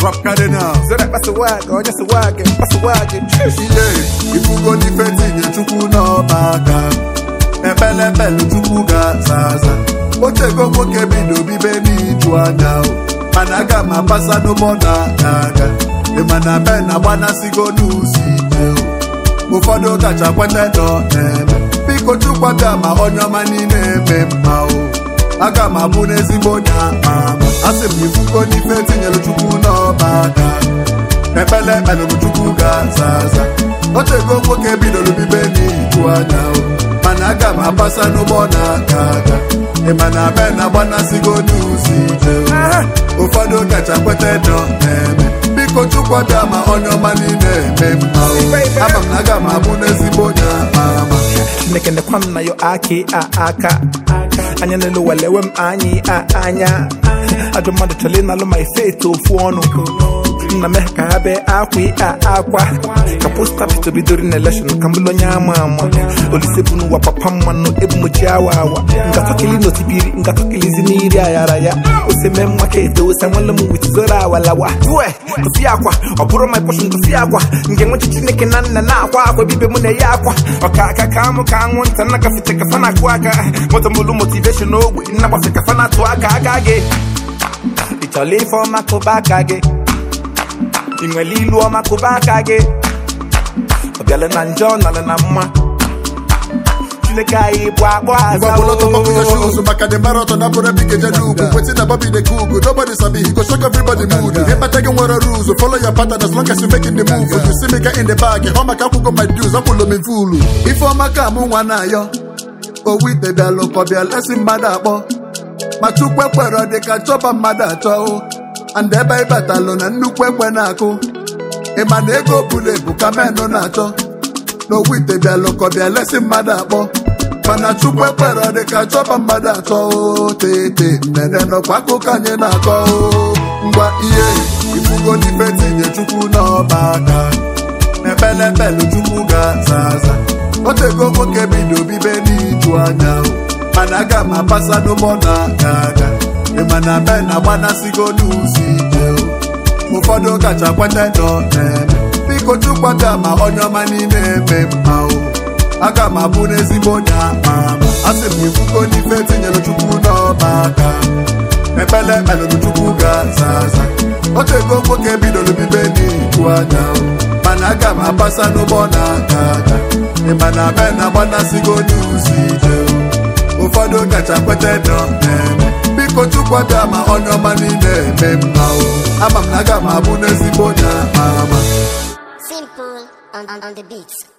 Rock Cardinal zere kpasiwaga onye siwaga kpasiwaga ihe ifugo n'ife tinye chukwu n'ọba aka ekpelepele chukwu ga-aza aza otego nwoke bido bibe n'iju anya o mana aga m apasa n'ụgbọ na aga ịmana be na agbanasigo n'ụzọ ike o ụfọdụ kacha kweta nọ na-eme biko chukwu aga ma onye ọma niile eme mma o aga m abụ n'ezigbo onye ama ama asị m ifugo n'ife tinyere chukwu n'ọba aka ekpele ekpele bụ chukwu ga-aza aza otego nwoke bidoro bibe n'iju anya o mana aga m apasa n'ụgbọ na-aga aga ịma na be na agbanasigo n'ụzọ ije o. ụfọdụ kacha kweta nọ na-eme biko chukwu bịa ma onye ọma niile eme mma o ama m na aga m abụ n'ezigbo onye ama ama chineke nekwa m na yo aki a aka anya n'elu welewe m anyị a anya ajọ mmadụ chọrọ ịnalụ ma ife eto ofu ọnụ nna me ka ha bee akwa a akwa ka posta pito bidoro na elekshon ka mbụlụ onye ama ama olise bụ n'ụwa papa mmanụ ebumochi awa awa ngatọkili n'otibiri ngatọkilizi n'iri ayara ya oseme mmaka eto ose nwele m wit zoro awalawa tue tụfie akwa ọ bụrụ my portion tụfie akwa nke nwechi chineke na nna na-akwa akwa bibe mụ na-eyi akwa ọka aka ka amụ ka anwụ nta nna gafeche kafa na-akụ aka moto mbulu motivation ogbe nna gbafe kafa na-atụ aka aka gị ị chọrọ ife ọma kụba aka gị ị nwere ilu ọma kụba aka gị ọ bịala na njọ nọrọ na mma chineke anyị bụ akpọ aza Bubble to bubble your shoes, back at the marathon, I put a big edge loop. Waiting the Bobby the Google, nobody sabi, he go shock everybody mood. Him I taking what a rules, follow your pattern as long as you making the move. You see me get in the bag, how my kaku go my dues, I pull them in full. If I'm a kamu wana yo, oh with the dialogue, of your lesson mother, ma chukwu ekwere dị ka chọba mmadụ achọ o and ebe ịbatalụ na nnukwu ekwe na-akụ ịma na ego buru ebu ka menụ na-achọ n'owu ite bịalụ ka ọ bịa lesi mmadụ akpọ mana chukwu ekwere dị ka chọba mmadụ achọ o tete nnene nọkwa akụkọ anyị na-akọ o ngwa ihe ifugo n'ife tinye chukwu n'ọba aka ekpelepelu chukwu ga-aza aza otego nwoke bido bibe n'iju anya o mana aga m apasa n'ụgbọ na-aga aga ịma na be na agbanasigo n'ụzọ ije o ụfọdụ kacha kweta nọ na-eme biko chukwu aga ma onye ọma niile eme mma o aga m abụ n'ezigbo onye ama ama asị m ifugo n'ife tinyere chukwu n'ọba aka ekpele ekpelụrụ chukwu ga-aza aza otego nwoke bidoro bibe n'iju anya o mana aga m apasa n'ụgbọ na-aga aga ịma na be na agbanasigo n'ụzọ ije o ụfọdụ kacha kweta nọ na-eme biko chukwu abịa ma onye ọma niile eme mma o ama m na aga m abụ n'ezigbo onye ama ama Simple on, on, on the beats.